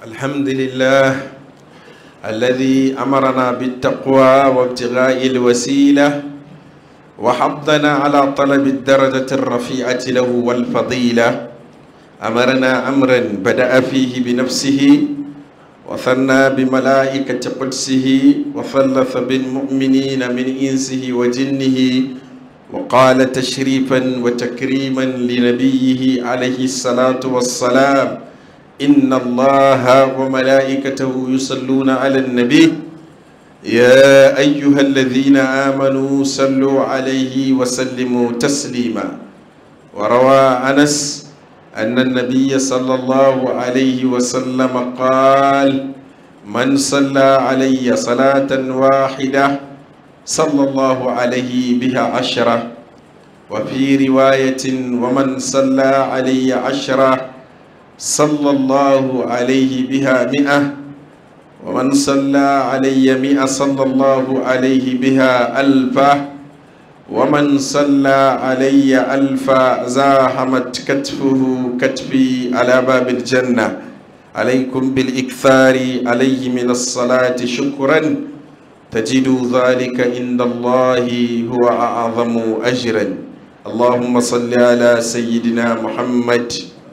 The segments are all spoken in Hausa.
الحمد لله الذي أمرنا بالتقوى وابتغاء الوسيلة وحضنا على طلب الدرجة الرفيعة له والفضيلة أمرنا أمرا بدأ فيه بنفسه وثنى بملائكة قدسه وثلث بالمؤمنين من إنسه وجنه وقال تشريفا وتكريما لنبيه عليه الصلاة والسلام إن الله وملائكته يصلون على النبي يا أيها الذين آمنوا صلوا عليه وسلموا تسليما وروى أنس أن النبي صلى الله عليه وسلم قال من صلى علي صلاة واحدة صلى الله عليه بها عشرة وفي رواية ومن صلى علي عشرة صلى الله عليه بها مئة ومن صلى علي مئة صلى الله عليه بها ألفا ومن صلى علي ألفا زاحمت كتفه كتفي على باب الجنة عليكم بالإكثار عليه من الصلاة شكرا تجد ذلك عند الله هو أعظم أجرا اللهم صل على سيدنا محمد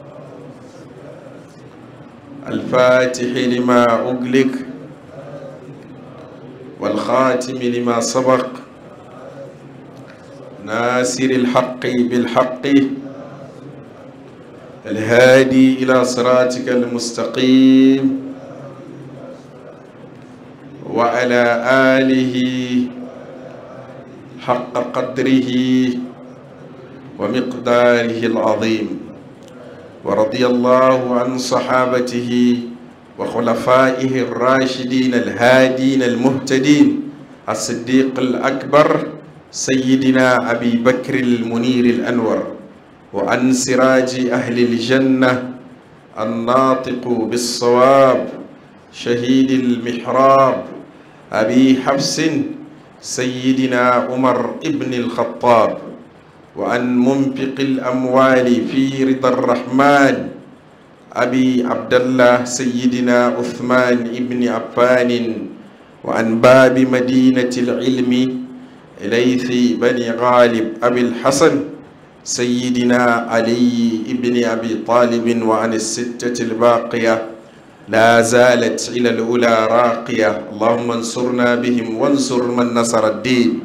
الفاتح لما أغلق والخاتم لما سبق ناصر الحق بالحق الهادي إلى صراطك المستقيم وعلى آله حق قدره ومقداره العظيم ورضي الله عن صحابته وخلفائه الراشدين الهادين المهتدين الصديق الأكبر سيدنا أبي بكر المنير الأنور وعن سراج أهل الجنة الناطق بالصواب شهيد المحراب أبي حفص سيدنا عمر ابن الخطاب وعن منفق الأموال في رضا الرحمن أبي عبد الله سيدنا عثمان ابن عفان وعن باب مدينة العلم ليث بني غالب أبي الحسن سيدنا علي ابن أبي طالب وعن الستة الباقية لا زالت إلى الأولى راقية اللهم انصرنا بهم وانصر من نصر الدين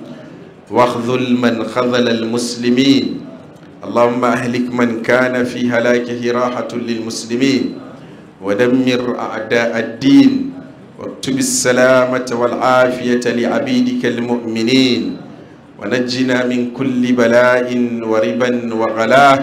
واخذل من خذل المسلمين اللهم أهلك من كان في هلاكه راحة للمسلمين ودمر أعداء الدين واكتب السلامة والعافية لعبيدك المؤمنين ونجنا من كل بلاء وربا وغلاه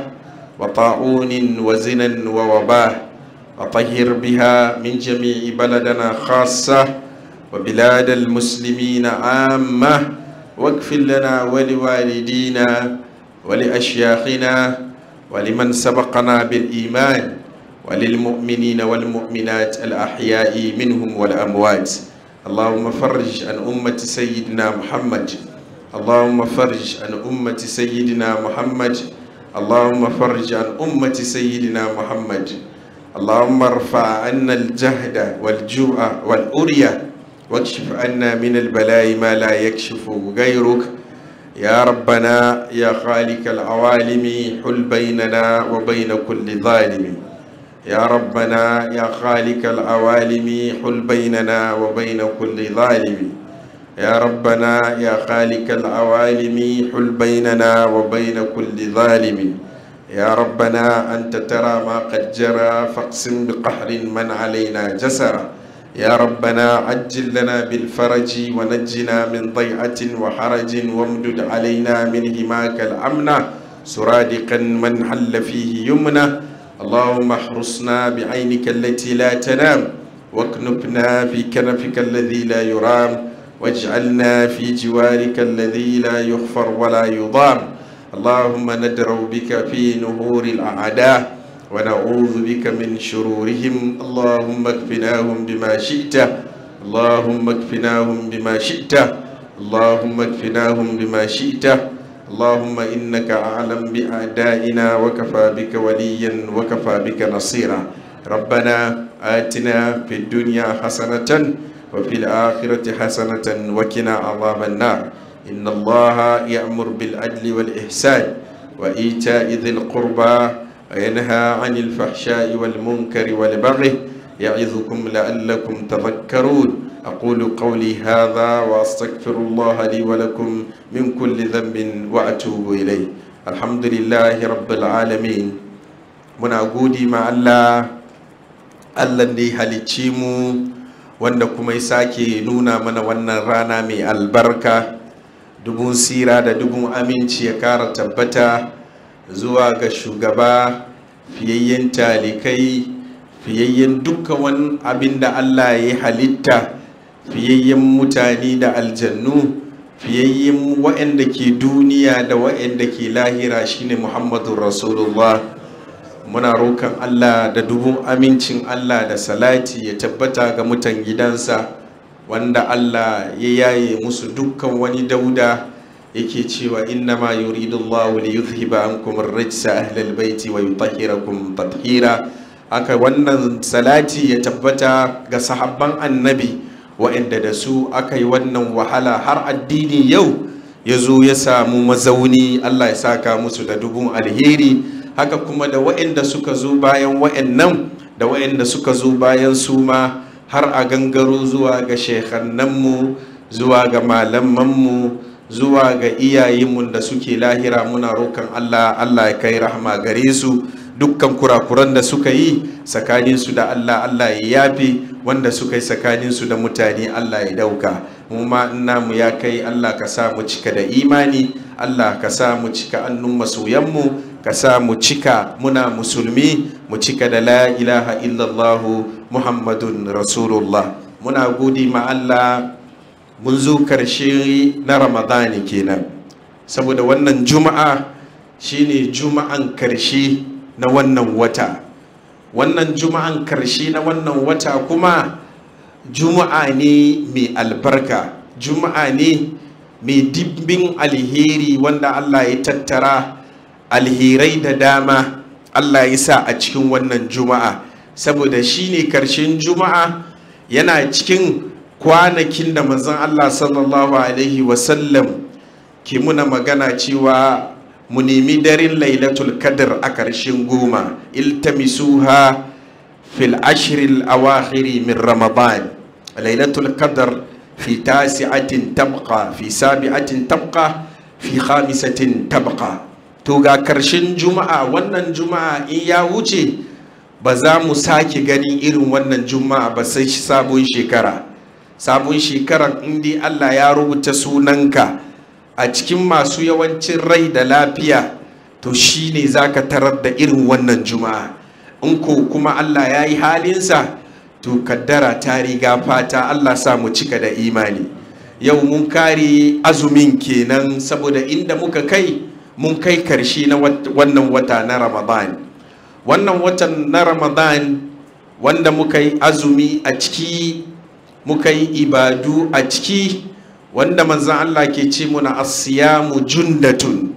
وطاعون وزنا ووباه وطهر بها من جميع بلدنا خاصة وبلاد المسلمين عامة واغفر لنا ولوالدينا ولأشياخنا ولمن سبقنا بالإيمان وللمؤمنين والمؤمنات الأحياء منهم والأموات اللهم فرج عن أمة سيدنا محمد اللهم فرج عن أمة سيدنا محمد اللهم فرج عن أمة سيدنا محمد اللهم ارفع عنا الجهد والجوع والأرية واكشف عنا من البلاء ما لا يكشف غيرك يا ربنا يا خالق العوالم حل بيننا وبين كل ظالم يا ربنا يا خالق العوالم حل بيننا وبين كل ظالم يا ربنا يا خالق العوالم حل بيننا وبين كل ظالم يا ربنا أنت ترى ما قد جرى فاقسم بقهر من علينا جسرا يا ربنا عجل لنا بالفرج ونجنا من ضيعة وحرج وامدد علينا من هماك الأمنة سرادقا من حل فيه يمنة اللهم احرسنا بعينك التي لا تنام واكنفنا في كنفك الذي لا يرام واجعلنا في جوارك الذي لا يغفر ولا يضام اللهم ندرو بك في نهور الأعداء ونعوذ بك من شرورهم اللهم اكفناهم بما شئت اللهم اكفناهم بما شئت اللهم اكفناهم بما شئت اللهم إنك أعلم بأعدائنا وكفى بك وليا وكفى بك نصيرا ربنا آتنا في الدنيا حسنة وفي الآخرة حسنة وقنا عذاب النار إن الله يأمر بالعدل والإحسان وإيتاء ذي القربى وينهى عن الفحشاء والمنكر والبغي يعظكم لعلكم تذكرون أقول قولي هذا وأستغفر الله لي ولكم من كل ذنب وأتوب إليه الحمد لله رب العالمين muna gudi ma Allah Allah da ya halicci mu wanda kuma ya sake nuna mana wannan rana mai albarka dubun sira da dubun aminci ya kara tabbata zuwa ga shugaba fiyayyen talikai fiyayyen dukkan wani abin da Allah ya halitta fiyayyen mutane da aljannu fiyayyen waɗanda ke duniya da waɗanda ke lahira shine Muhammadu Rasulullah muna rokan Allah da dubun amincin Allah da salati ya tabbata ga mutan gidansa wanda Allah ya yaye musu dukkan wani dauda yake cewa innama yuridu Allah li yuzhiba ankum ar-rijsa ahlal baiti wa yutahhirakum tathira aka wannan salati ya tabbata ga sahabban annabi wa'anda da su aka yi wannan wahala har addini yau ya zo ya samu mazauni Allah ya saka musu da dubun alheri haka kuma da wa'anda suka zo bayan wa'annan da wa'anda suka zo bayan su ma har a gangaro zuwa ga shekannanmu zuwa ga malamanmu zuwa ga iyayenmu da suke lahira muna rokan Allah Allah ya kai rahama gare su dukkan kurakuran da suka yi tsakaninsu da Allah Allah ya yafe wanda suka yi tsakaninsu da mutane Allah ya dauka mu ma mu ya kai Allah ka sa mu cika da imani Allah ka sa mu cika annun masoyanmu ka sa mu cika muna musulmi mu cika da la ilaha illallah muhammadun rasulullah muna gudi ma Allah mun zo karshe na ramadani kenan saboda wannan juma'a shine juma'an karshe na wannan wata wannan juma'an karshe na wannan wata kuma juma'a ne mai albarka juma'a ne mai dibbin alheri wanda Allah ya tattara alherai da dama Allah ya sa a cikin wannan juma'a saboda shine karshen juma'a yana cikin kwanakin da manzon Allah sallallahu alaihi wasallam ke muna magana cewa mu nemi darin lailatul qadr a karshen goma iltamisuha fil ashril awakhiri min ramadan lailatul qadr fi tasi'atin tabqa fi sabi'atin tabqa fi khamisatin tabqa to ga karshen juma'a wannan juma'a in ya wuce ba za mu sake ganin irin wannan juma'a ba sai sabon shekara sabon shekarar indi allah ya rubuta sunanka a cikin masu yawancin rai da lafiya to shine za ka tarar da irin wannan juma'a in ko kuma allah ya yi halinsa to kaddara ta riga fata allah sa mu cika da imani yau mun kare azumin kenan saboda inda muka kai mun kai karshe na wannan wata na ramadan wannan watan na ramadan wanda muka yi azumi a ciki muka yi ibadu a ciki wanda manzan Allah ke ce muna asiyamu jundatun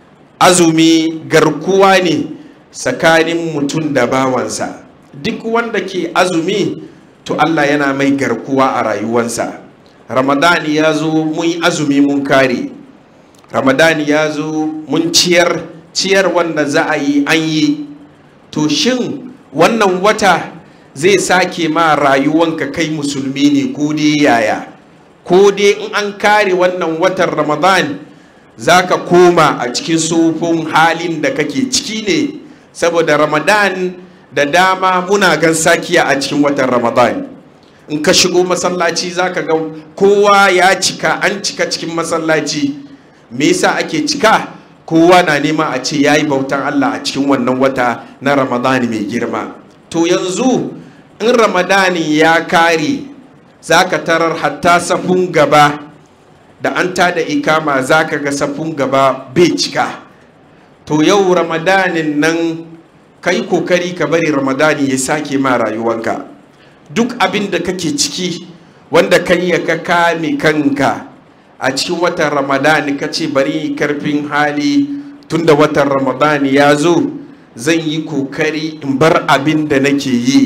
azumi garkuwa ne tsakanin mutum da bawansa duk wanda ke azumi to Allah yana mai garkuwa a rayuwansa ramadani ya zo mun yi azumi mun kare ramadani ya zo mun ciyar ciyar wanda za a yi an yi to shin wannan wata zai sake ma rayuwanka kai musulmi ne ko dai yaya ko dai in an kare wannan watan ramadan za ka koma a cikin sufin halin da kake ciki ne saboda ramadan da dama muna gan sakiya a cikin watan ramadan in ka shigo masallaci za ka ga kowa ya cika an cika cikin masallaci me yasa ake cika kowa na nema a ce ya yi bautan allah a cikin wannan wata na ramadan mai girma to yanzu in ramadani ya kare za ka tarar hatta safun gaba da an tada ikama za ka ga safun gaba bai cika to yau ramadanin nan kai kokari ka bari ramadani ya sake ma rayuwanka duk abin da kake ciki wanda kan ya ka kame kanka a cikin watan ramadani ka ce bari karfin hali tunda watan ramadani ya zo zan yi kokari in bar abin da nake yi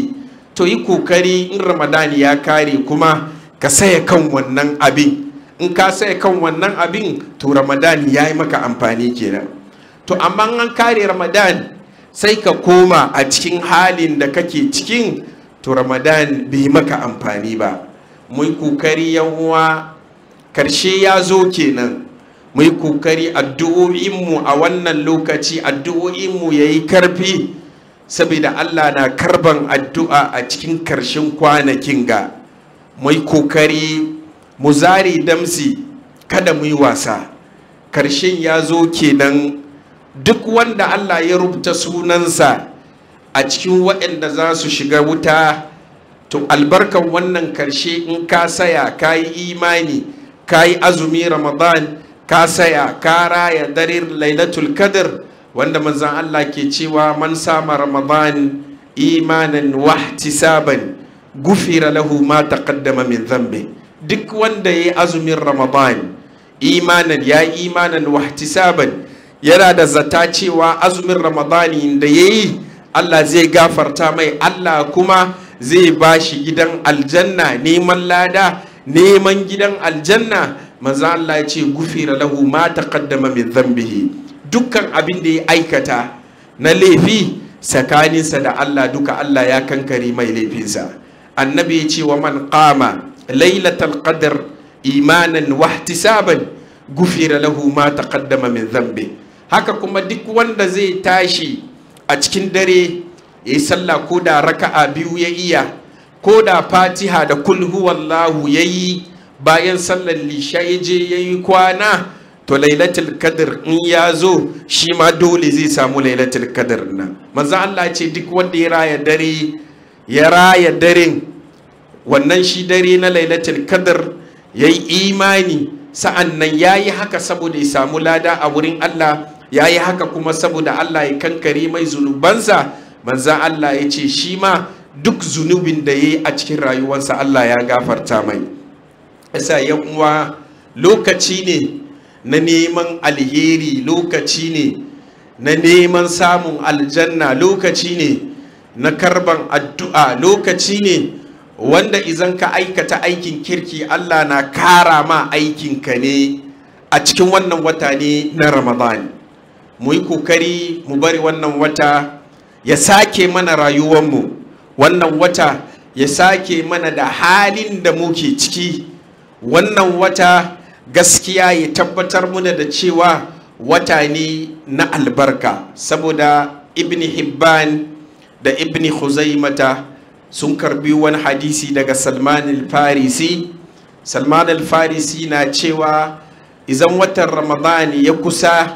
to yi kokari in ramadan ya kare kuma ka saya kan wannan abin in ka saya kan wannan abin to ramadan ya yi maka amfani kenan to amma an kare ramadan sai ka koma a cikin halin da kake cikin to ramadan bai maka amfani ba mu yi kokari yan uwa karshe ya zo kenan mu yi kokari addu'o'inmu a wannan lokaci addu'o'inmu ya yi karfi saboda allah na karban addu'a a cikin karshen kwanakin ga mu yi kokari mu zare damsi kada mu yi wasa karshen ya zo kenan duk wanda allah ya rubuta sunansa a cikin waɗanda za su shiga wuta to albarkan wannan karshe in ka saya ka yi imani ka yi azumi ramadan ka saya ka raya dare lailatul qadr wanda manzan Allah ke cewa man sama ramadan imanan wahtisaban gufira lahu ma taqaddama min dhanbi duk wanda yayi azumin ramadan imanan ya imanan wahtisaban yana da zata cewa azumin ramadani da yayi Allah zai gafarta mai Allah kuma zai bashi gidan aljanna neman lada neman gidan aljanna manzo Allah ya ce gufira lahu ma taqaddama min dhanbihi dukkan abin da ya aikata na laifi tsakaninsa da Allah duka Allah ya kankare mai laifinsa annabi ya ce wa man qama lailatul qadr imanan wahtisaban gufira lahu ma taqaddama min dhanbi haka kuma duk wanda zai tashi a cikin dare ya yi sallah ko da raka'a biyu ya iya ko da fatiha da kul huwallahu ya yi bayan sallar lisha ya je ya yi kwana to lailatul qadr in ya zo shi ma dole zai samu lailatul qadr nan manzo Allah ce duk wanda ya raya dare ya raya daren wannan shi dare na lailatul qadr ya yi imani sa'an nan ya yi haka saboda ya samu lada a wurin Allah ya yi haka kuma saboda Allah ya kankare mai zunubansa manzan Allah ya ce shi ma duk zunubin da ya yi a cikin rayuwarsa Allah ya gafarta mai yasa yan uwa lokaci ne na neman alheri lokaci ne na neman samun aljanna lokaci ne na karban addu'a lokaci ne wanda izan ka aikata aikin kirki Allah na kara ma aikinka ne a cikin wannan wata ne na Ramadan mu yi kokari mu bari wannan wata ya sake mana rayuwanmu wannan wata ya sake mana da halin da muke ciki wannan wata gaskiya ya tabbatar muna da cewa wata ne na albarka saboda ibn hibban da ibn huzaimata sun karbi wani hadisi daga salman al-farisi salman al-farisi na cewa izan watan ramadan ya kusa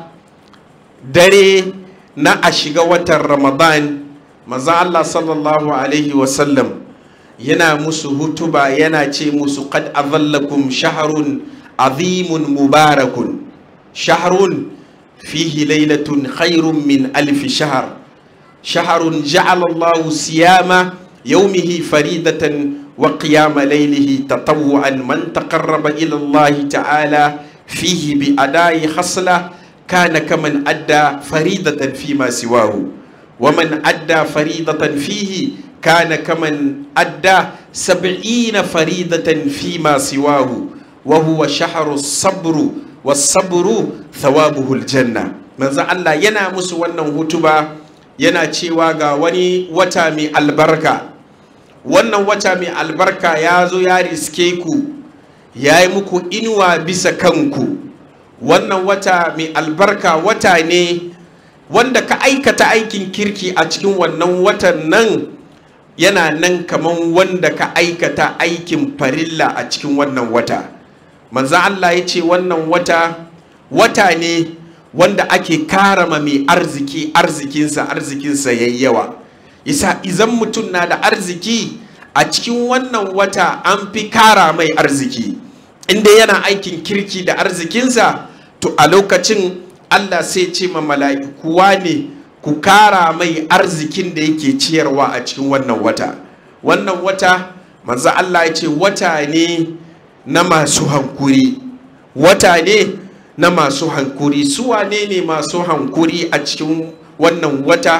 dare na a shiga watan ramadan maza Allah sallallahu alaihi wasallam yana musu hutuba yana ce musu qad azallakum shahrun azimun mubarakun shahrun fihi lailatun khairun min alfi shahr shahrun ja'ala Allah siyama yawmihi faridatan wa qiyama laylihi tatawwan man taqarraba ila Allah ta'ala fihi bi adai khasla kana kaman adda faridatan fima siwahu ومن أدى فريضة فيه كان كمن أدى سبعين فريضة فيما سواه وهو شهر الصبر والصبر ثوابه الجنة من الله ينا مسو wannan hutuba yana cewa ga wani wata mai albarka wannan wata mai albarka ya zo ya riske ku ya yi muku inuwa bisa kanku wannan wata mai albarka wata ne wanda ka aikata aikin kirki a cikin wannan watan nan yana nan kaman wanda ka aikata aikin farilla a cikin wannan wata manzan Allah ya ce wannan wata wata ne wanda ake karama mai arziki arzikinsa arzikinsa yayi yawa isa izan mutum na da arziki a cikin wannan wata an fi kara mai arziki inda yana aikin kirki da arzikinsa to a lokacin Allah sai ce ma mala'iku ne ku kara mai arzikin da yake ciyarwa a cikin wannan wata wannan wata manzo Allah ya ce wata ne na masu hankuri wata ne na masu hankuri su wane ne masu hankuri a cikin wannan wata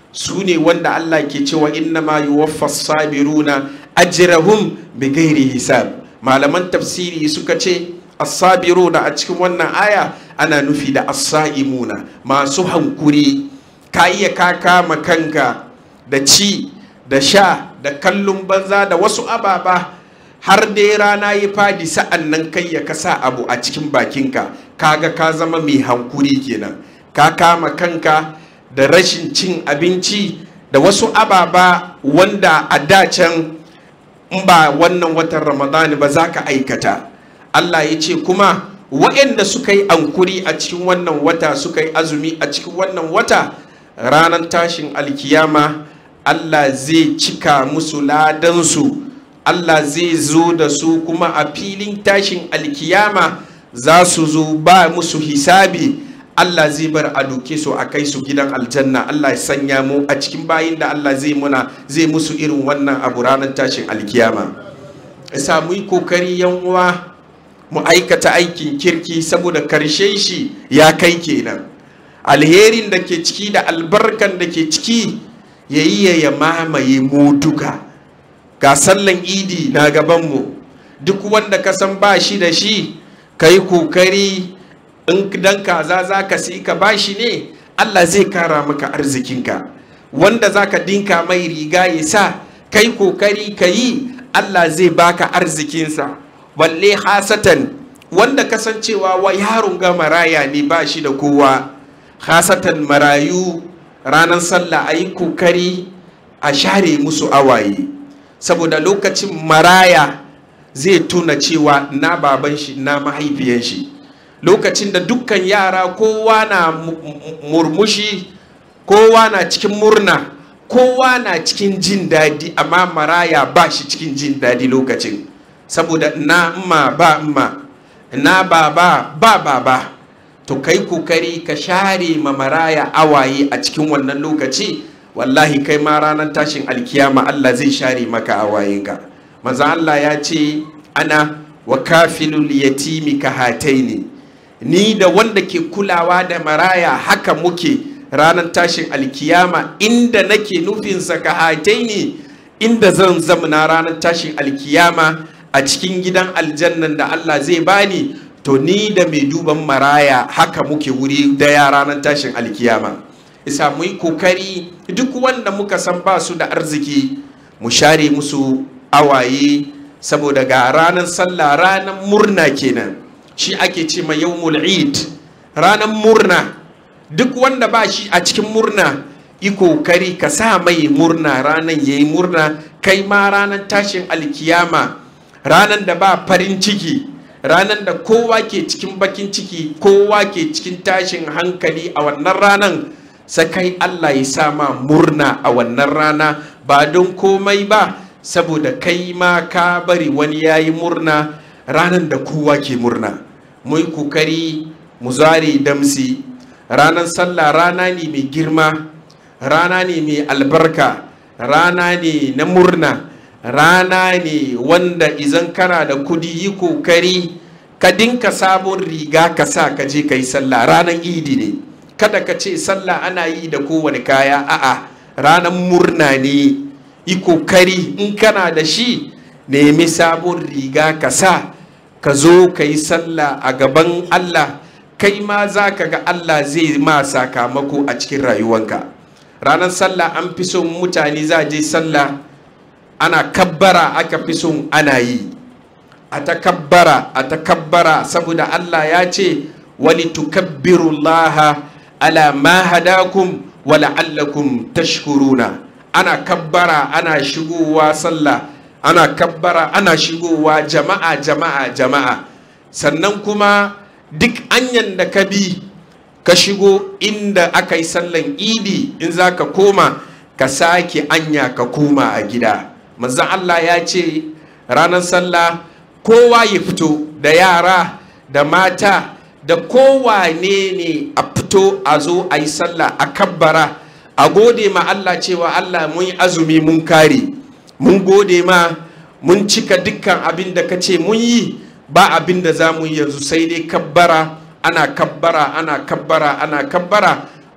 su ne wanda Allah ke cewa inna ma yuwaffas sabiruna ajrahum bighairi hisab malaman tafsiri suka ce as-sabiruna a cikin wannan aya ana nufi da as-saimuna masu hankuri ka iya ka kama kanka da ci da sha da kallon banza da wasu ababa har dai rana ya fadi sa'an nan kai ya kasa abu a cikin bakinka kaga ka zama mai hankuri kenan ka kama kanka da rashin cin abinci da wasu ababa wanda a dacen in ba wannan watan ramadani ba za ka aikata allah ya ce kuma waɗanda suka yi ankuri a cikin wannan wata suka yi azumi a cikin wannan wata ranar tashin alkiyama allah zai cika musu ladansu allah zai zo da su kuma a filin tashin alkiyama za su zo ba musu hisabi Allah zai bar a doke su a kai su gidan aljanna Allah ya sanya mu a cikin bayin da Allah zai muna zai musu irin wannan abu ranar tashin alkiyama isa mu yi kokari yan uwa mu aikata aikin kirki saboda karshe shi ya kai kenan alherin da ke ciki da albarkan da ke ciki ya yi ya mamaye mu duka ga sallan idi na gabanmu duk wanda ka san ba shi da shi ka yi kokari in dan kaza za ka si ka bashi ne Allah zai kara maka arzikinka wanda za ka dinka mai riga ya sa kai kokari ka yi Allah zai baka arzikinsa balle hasatan wanda kasancewa wa yaron ga maraya ne ba shi da kowa hasatan marayu ranar sallah a yi kokari a share musu awaye saboda lokacin maraya zai tuna cewa na baban shi na mahaifiyan shi lokacin da dukkan yara kowa na murmushi kowa na cikin murna kowa na cikin jin daɗi amma maraya ba shi cikin jin daɗi lokacin saboda na ma ba ma na baba ba baba to kai kokari ka share ma maraya awaye a cikin wannan lokaci wallahi kai ma ranar tashin alkiyama Allah zai share maka awayenka maza Allah ya ce ana wa kafilul yatimi ka hataini ni da wanda ke kulawa da maraya haka muke ranar tashin alkiyama inda nake nufinsa ka hataini inda zan zamana ranar tashin alkiyama a cikin gidan aljannan da Allah zai bani to ni da mai duban maraya haka muke wuri daya ranar tashin alkiyama isa mu yi kokari duk wanda muka san ba su da arziki mu share musu awaye saboda ga ranar sallah ranar murna kenan shi ake ce ma yawmul eid ranar murna duk wanda ba shi a cikin murna yi kokari ka sa mai murna ranar yayi murna kai ma ranar tashin alkiyama ranar da ba farin ciki ranar da kowa ke cikin bakin ciki kowa ke cikin tashin hankali a wannan ranar sakai Allah ya sa ma murna a wannan rana ba don komai ba saboda kai ma ka bari wani ya yi murna ranar da kowa ke murna mu yi kokari mu zare damsi ranar sallah rana ne mai girma rana ne mai albarka rana ne na murna rana ne wanda izan kana da kudi yi kokari ka dinka sabon riga ka sa ka je ka yi sallah ranar idi ne kada ka ce sallah ana yi da kowane kaya a'a ranar murna ne yi kokari in kana da shi nemi sabon riga ka sa ka zo ka yi sallah a gaban allah kai ma za ka ga allah zai ma sakamako a cikin rayuwanka ranar sallah an fi son mutane za je sallah ana kabbara aka fi son ana yi a takabbara a takabbara saboda allah ya ce wali tukabbirullaha ala ma hadakum wa la'allakum tashkuruna ana kabbara ana shigowa sallah ana kabbara ana shigowa jama'a jama'a jama'a sannan kuma duk anyan da ka bi ka shigo inda aka yi sallan idi in za ka koma ka sake anya ka koma a gida manzan Allah ya ce ranar sallah kowa ya fito da yara da mata da kowane ne a fito a zo a yi sallah a kabbara a gode ma Allah cewa Allah mun yi azumi mun kare mun gode ma mun cika dukkan abin da ka ce mun yi ba abin da za mu yi yanzu sai dai kabbara ana kabbara ana kabbara ana kabbara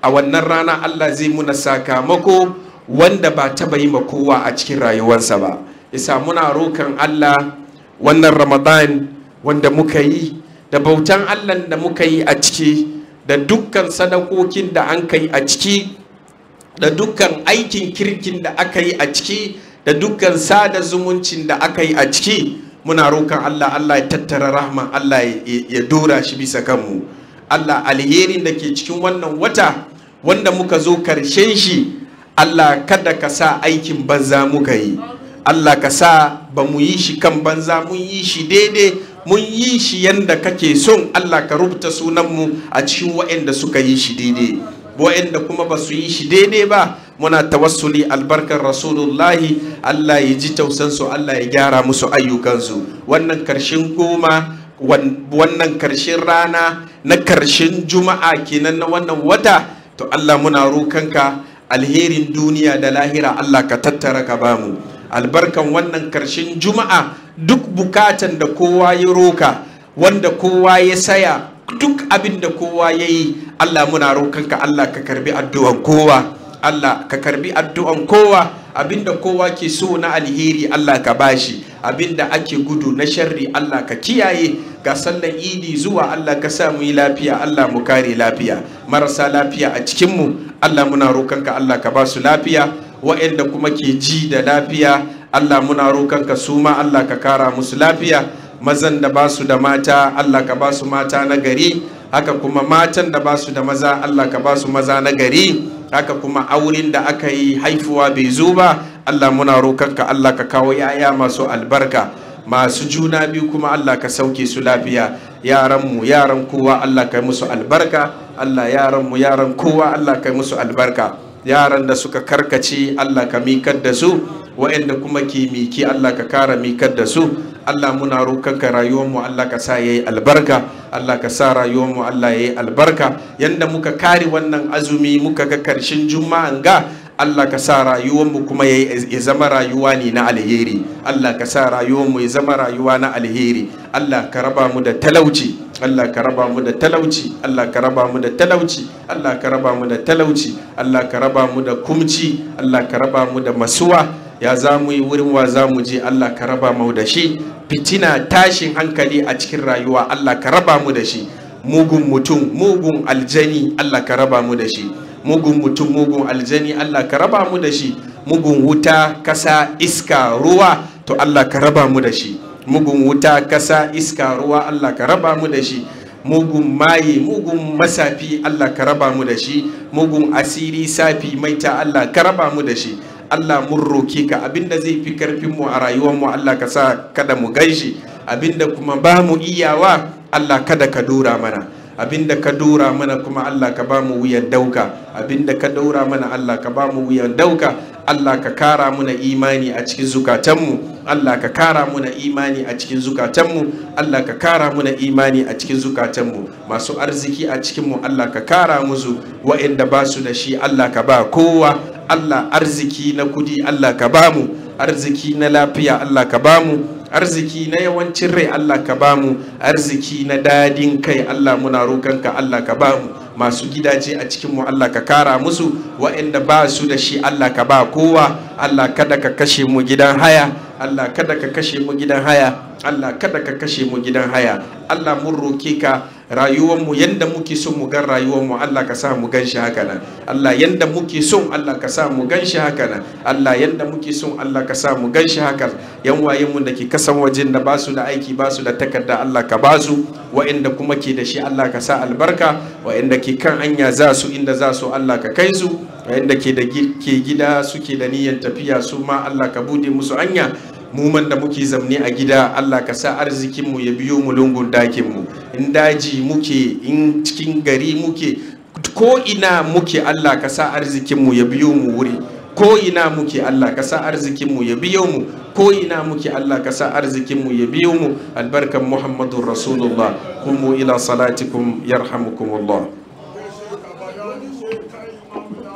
a wannan rana Allah zai muna sakamako wanda ba taba yi ma kowa a cikin rayuwarsa ba isa muna rokan Allah wannan ramadan wanda muka yi da bautan Allah da muka yi a ciki da dukkan sadakokin da an kai a ciki da dukkan aikin kirkin da aka yi a ciki da dukkan sada zumuncin da aka yi a ciki muna rokan Allah Allah ya tattara rahman Allah ya dora shi bisa kanmu Allah alherin da ke cikin wannan wata wanda muka zo karshen shi Allah kada ka sa aikin banza muka yi Allah ka sa ba mu yi shi kan banza mun yi shi daidai mun yi shi yanda kake son Allah ka rubuta sunanmu a cikin waɗanda suka yi shi daidai waɗanda kuma ba su yi shi daidai ba muna tawassuli albarkar rasulullahi Allah ya ji tausansu Allah ya gyara musu ayyukansu wannan karshen goma wannan karshen rana na karshen juma'a kenan na wannan wata to Allah muna rokanka alherin duniya da lahira Allah ka tattara ka bamu albarkan wannan karshen juma'a duk bukatan da kowa ya roka wanda kowa ya saya duk abin da kowa ya yi Allah muna rokanka Allah ka karbi addu'an kowa Allah ka karbi addu'an kowa abinda kowa ke so na alheri Allah ka bashi abinda ake gudu na sharri Allah ka kiyaye ga sallan idi zuwa Allah ka sa mu yi lafiya Allah mu kare lafiya marasa lafiya a cikinmu Allah muna rokanka Allah ka ba su lafiya wa'anda kuma ke ji da lafiya Allah muna rokanka su ma Allah ka kara musu lafiya mazan da ba su da mata Allah ka ba su mata na gari haka kuma matan da ba su da maza Allah ka ba su maza na gari haka kuma auren da aka yi haifuwa bai zo ba Allah muna rokanka Allah ka kawo yaya masu albarka masu juna biyu kuma Allah ka sauke su lafiya yaranmu yaran kowa Allah ka yi musu albarka Allah yaranmu yaran kowa Allah ka yi musu albarka yaran da suka karkace Allah ka mikar da su wa'anda kuma ke miki Allah ka kara mikar da su Allah muna rokanka rayuwarmu Allah ka sa yayi albarka Allah ka sa rayuwarmu Allah yayi albarka yanda muka kare wannan azumi muka ga karshen juma'an ga Allah ka sa rayuwarmu kuma ya zama rayuwa ne na alheri Allah ka sa rayuwarmu ya zama rayuwa na alheri Allah ka raba mu da talauci Allah ka raba mu da talauci Allah ka raba mu da talauci Allah ka raba mu da talauci Allah ka raba mu da kumci Allah ka raba mu da masuwa ya za mu yi wurin wa za mu je Allah ka raba mu da shi fitina tashin hankali a cikin rayuwa Allah ka raba mu da shi mugun mutum mugun aljani Allah ka raba mu da shi mugun mutum mugun aljani Allah ka raba mu da shi mugun wuta kasa iska ruwa to Allah ka raba mu da shi mugun wuta kasa iska ruwa Allah ka raba mu da shi mugun maye mugun masafi Allah ka raba mu da shi mugun asiri safi maita Allah ka raba mu da shi Allah mun roke ka abinda zai fi karfin mu a rayuwar mu Allah ka sa kada mu ganshi abinda kuma ba mu iyawa Allah kada ka dora mana abinda ka dora mana kuma Allah ka ba mu wuyan dauka abinda ka dora mana Allah ka ba mu wuyan dauka Allah ka kara muna imani a cikin zukatanmu Allah ka kara muna imani a cikin zukatanmu Allah ka kara muna imani a cikin zukatanmu masu arziki a cikinmu Allah ka kara musu wa'anda ba su da shi Allah ka ba kowa Allah arziki na kudi Allah ka ba mu arziki na lafiya Allah ka ba mu arziki na yawancin rai Allah ka ba mu arziki na dadin kai Allah muna roƙonka Allah ka ba mu masu gidaje a cikinmu Allah ka kara musu waɗanda ba su da shi Allah ka ba kowa Allah kada ka kashe mu gidan haya Allah kada ka kashe mu gidan haya Allah kada ka kashe mu gidan haya Allah mun roke ka rayuwarmu yanda muke son mu gan rayuwarmu Allah ka sa mu gan shi haka nan Allah yanda muke son Allah ka sa mu gan shi haka nan Allah yanda muke son Allah ka sa mu gan shi haka yan wayen mu da ke kasan wajen da ba su da aiki ba su da takarda Allah ka ba su wa'anda kuma ke da shi Allah ka sa albarka wa'anda ke kan hanya za su inda za su Allah ka kai su wa'anda ke da ke gida suke da niyyar tafiya su ma Allah ka bude musu hanya mu man da muke zamne a gida Allah ka sa arzikinmu ya biyo mu lungun dakinmu in daji muke in cikin gari muke ko ina muke Allah ka sa arzikinmu ya biyo mu wuri ko ina muke Allah ka sa arzikinmu ya biyo mu ko ina muke Allah ka sa arzikinmu ya biyo mu albarkan Muhammadur Rasulullah kumu ila salatikum yarhamukumullah